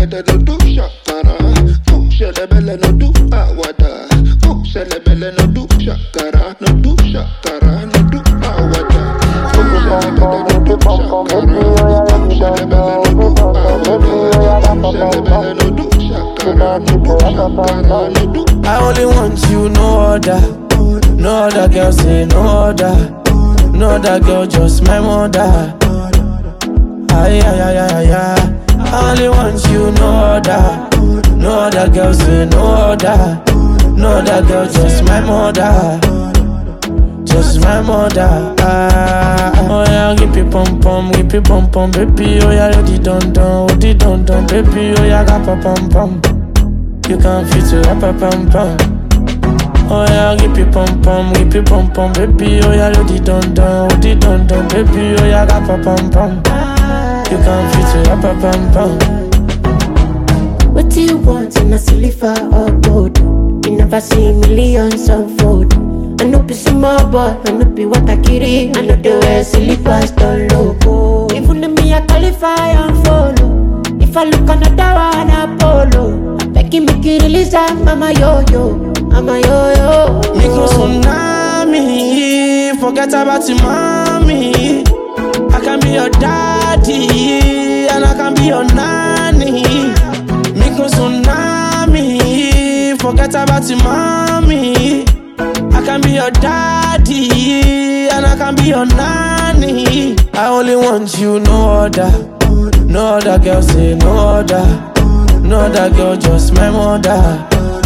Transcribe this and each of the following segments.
belle no do shakara. Go shelebele no do awada. Go shelebele no do shakara. No do shakara, no do awada. Go shelebele no do shakara. Go shelebele no do awada. Go shelebele no do shakara. No do shakara, no do I only want you, no other. No other girl say no other. No other girl, just my mother. Ay, ay, ay, ay, ay. I only want you, no other. No other girl say no other. No other girl, just my mother. Just my mother. Ah, oh yeah, give me pom pom, give me pom pom, baby. Oh yeah, you di don don, oh di don don, baby. Oh yeah, ga pa pom pom. You can fit it up, up, pom pom. Oh yeah, give me pom pom, give me pom pom, baby. Oh yeah, you di don don, oh di don don, baby. Oh yeah, ga pa pom pom. You can fit it up, up, pom pom. What do you want in a silver or gold? You never see millions unfold. I know be small boy, I know be what I carry. I know the way slippers don't logo. Even if me I qualify and follow. If I look another one, I follow. I beg you make you release that, mama yo yo, mama yo yo. Micro tsunami, forget about your mommy. I can be your daddy, and I can be your nanny. Micro tsunami, forget about your mommy. I can be your daddy, and I can be your nanny. I only want you, no other. No other girl say no other. No other girl, just my mother.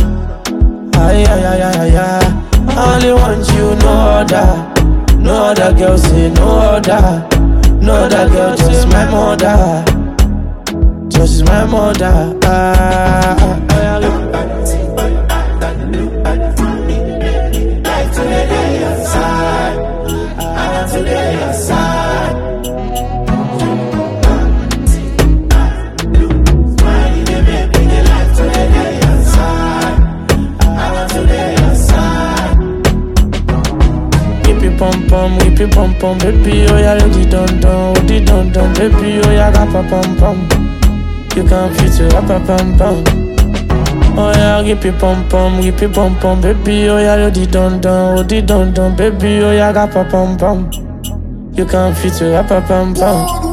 Ay, ay, ay, ay, ay, ay. I only want you, no other. No other girl, say no other. No other girl, just my mother. Just my mother. Ah, ah, ah, Whip it pom pom, whip it pom pom, baby. Oh yeah, you di don don, oh di don don, baby. Oh yeah, ga pa pom pom. You can fit it up, up, pom pom. Oh yeah, whip it pom pom, whip it pom pom, baby. Oh yeah, you di don don, oh di don don, baby. Oh yeah, ga pa pom pom. You can fit it up, up, pom pom.